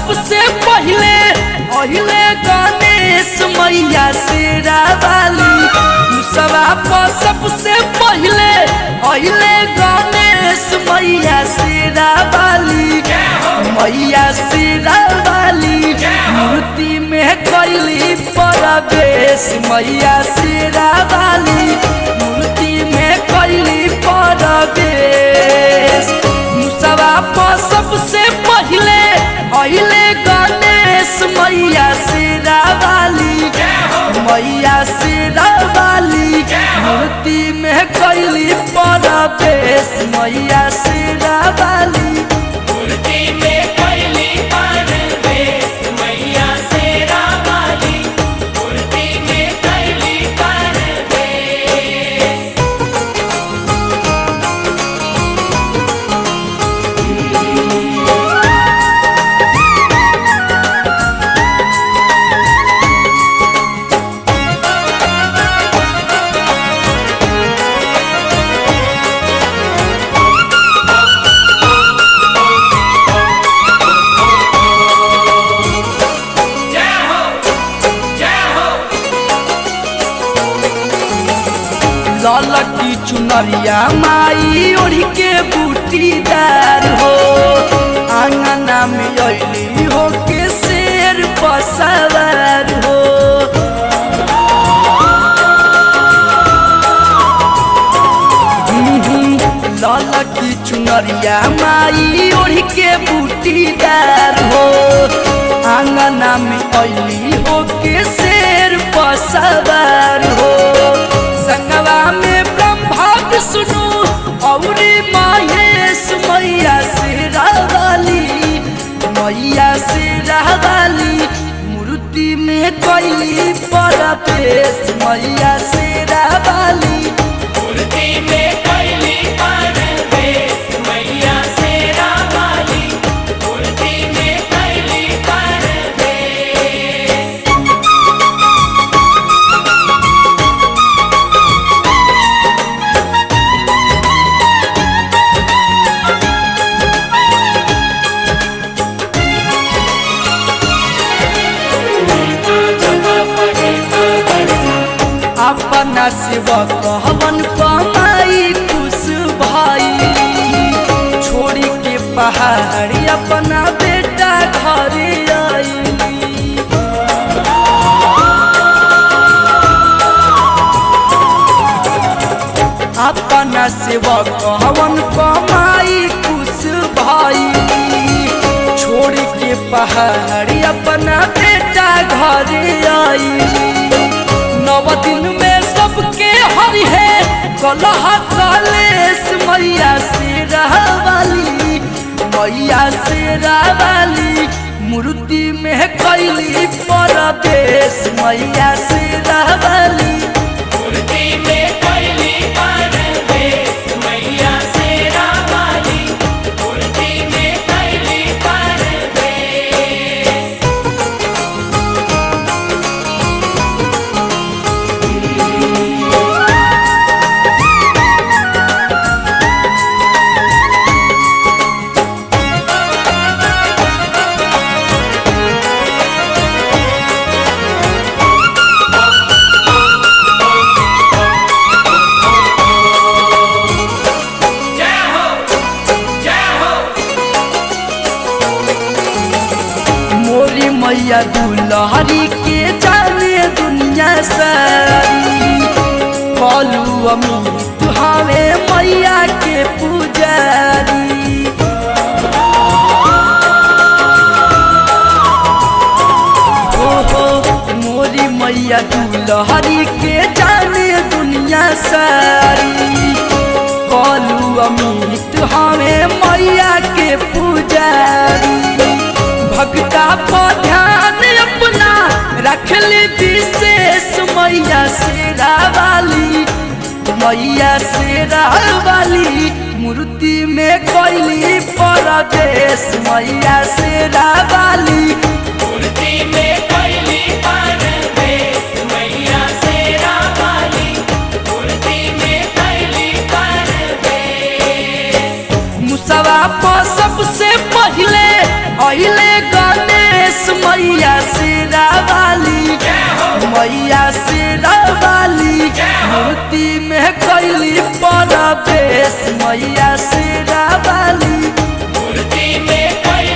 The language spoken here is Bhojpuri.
सबसे पहले अहिले गणेश मैया शेरा वाली मुसवा पर सबसे पहले अहिले गणेश मैया शेरा वाली मैया शेरा वाली मूर्ति में कैली परवेश मैया शेरा वाली मूर्ति में कैली परवेश मुसवा पर सबसे पहले अहिले गणेश मैया शेरा वाली मैया शेरा वाली मूर्ति में कैली परवेश मैया शेरा वाली मूर्ति में कैली परवेश मैया शेरा वाली मूर्ति में कैली परवेश जय हो जय हो ललकी चुनरिया माई ओढ़ी के बूटीदार हो आंगना में अली हो के शेर पसवार हो ललकी चुनरिया माई ओढ़ी के बूटीदार हो आंगना में अली हो के शेर पसवार हो संगवा में ब्रह्मा विष्णु औरी महेश मैया शेरा वाली मैया शेरा वाली मूर्ति में कैली परवेश मैया शेरा वाली मूर्ति में कैली परवेश मैया शेरा वाली मूर्ति में कैली परवेश अपना सेवक हवन कमाई खुश भाई छोड़ी के पहाड़ी अपना बेटा घर आई अपना सेवक हवन कमाई खुश भाई छोड़ के पहाड़ी अपना बेटा घर आई नव दिन में सबके हरि है कलह कलेश मैया से वाली मैया से वाली मूर्ति में कैली परदेश मैया से वाली मूर्ति में कैली परवेश मैया शेरा वाली मूर्ति में कैली परवेश जय हो जय हो मोरी मैया दुलहरी के जाने दुनिया सारी कलू अमित हवे मैया के पुजारी हो हो मोरी मैया दुलहरी के जाने दुनिया सारी कलू अमित हमें मैया के पुजारी भक्ता पर ध्यान अपना रखली विशेष मैया शेरा वाली मैया शेरा वाली मूर्ति में कैली परदेश मैया शेरा वाली मूर्ति में कैली परवेश मैया शेरा वाली मूर्ति में कैली परवेश मुसवा पर सबसे पहले अहिले गणेश मैया शेरा वाली मैया शेरा वाली मूर्ति में कैली परवेश मैया शेरा वाली मूर्ति में कैली